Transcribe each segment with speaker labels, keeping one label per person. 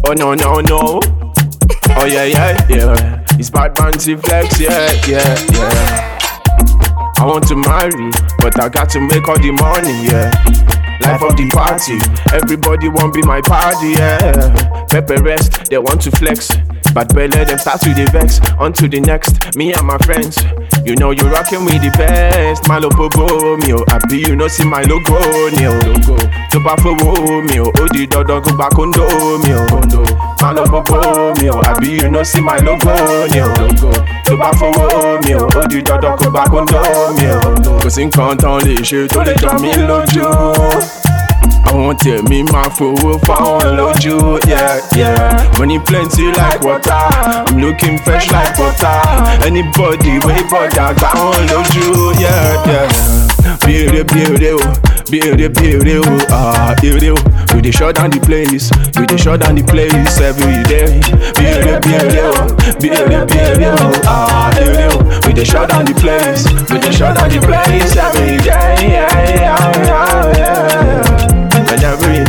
Speaker 1: Oh no no no. Oh yeah yeah yeah. It's bad fancy flex, yeah yeah yeah. I want to marry, but I got to make all the money, yeah. Life of the party, everybody want be my party, yeah. Pepper rest, they want to flex. But belly them start to the vex, on to the next. Me and my friends, you know you rockin' with the best. My logo me oh, happy you know see my logo, ni oh. logo. To bá fowó mi oh, ó di dandan kó gba kóńdó mi oh. My logo me oh, happy you know see my logo, ni oh. logo. To bá fowó mi oh, ó di dandan kó gba kóńdó mi oh. Kò sí nǹkan tán lè ṣe tó lè jọ mí lójú. àwọn tèmi máa fowó fáwọn lójú yeah, yeah. money plenty like water i'm looking fresh like butter anybody wey bọ̀dà gbà wọ́n lójú yeah, yeah. béèrè béèrè o béèrè béèrè o ah, èrè o we dey shut down the place we dey shut down the place every day béèrè béèrè o béèrè béèrè o ah, èrè o we dey shut down the place we dey shut down the place every day. Yeah, yeah, yeah, yeah. And every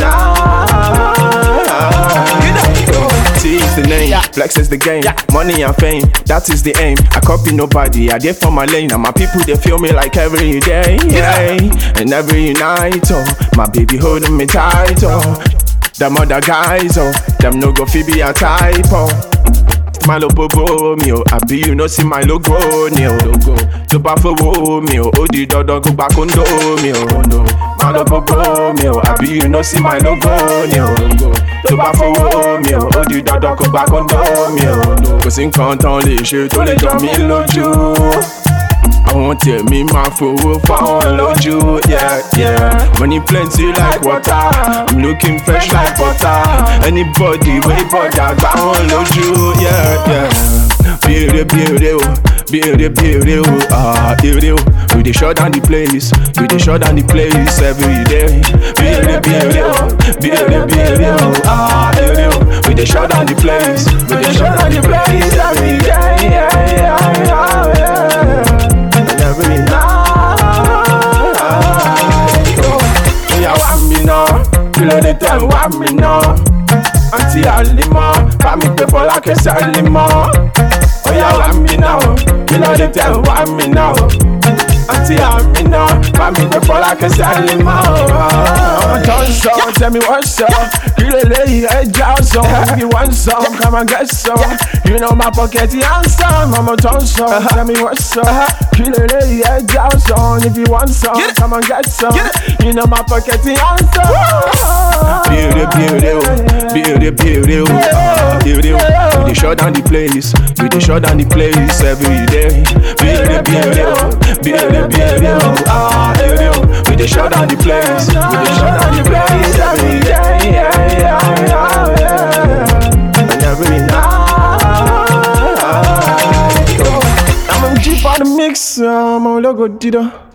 Speaker 1: night T is the name, flex is the game Money and fame, that is the aim I copy nobody, I did for my lane And my people, they feel me like every day yeah. And every night, oh My baby holding me tight, oh Them other guys, oh Them no go fi be a type, oh my logo mi o àbí you know see my logo ni o logo tó bá fowó mi o ó di dandan kó gba kóńdó mi o my logo mi o àbí you know see my logo ni o logo tó bá fowó mi o ó di dandan kó gba kóńdó mi o kò sí nǹkan tán lè ṣe tó lè jọ mí lójú àwọn tèmi máa fowó fáwọn lójú yeah, yeah. money plenty like water i'm looking fresh like butter anybody wey bọ̀dà gbà wọ́n lójú yeah, yeah. béèrè béèrè o béèrè béèrè o ah, èrè o we dey shut down the place we dey shut down the place every day béèrè béèrè o béèrè béèrè o ah, èrè o we dey shut down the place we dey shut down the place every day. Yeah, yeah, yeah, yeah. And every night. Oya wá mi ná, kí ló dé tẹ̀ ń wá mi ná? Àǹtí Àlímọ́, bá mi pé Fọlákẹ́ Sálímọ́. Oya wá mi ná o, kí ló dé tẹ̀ ń wá mi ná o? Àǹtí Àmínà, bá mi pé Fọlákẹ́ Sálímọ́. Ọmọ tó ń sọ, tell me what's up. Kí lè léyìí ẹja ọ̀sán? If you want some, come and get some. You know my pocket is handsome. Ọmọ tó ń sọ, tell me what's up. Kí lè léyìí ẹja ọ̀sán? If you want some, come and get some. You know my pocket is handsome. Béèrè béèrè o, béèrè béèrè o, ah, béèrè o. We dey shut down the place, we dey shut down the place every day. Béèrè béèrè o, béèrè béèrè o, ah, béèrè o. We dey shut down the place, we dey shut down the place every day. Yeah, yeah, yeah, yeah. And every night. I'm a G for the mix, I'm a logo dido.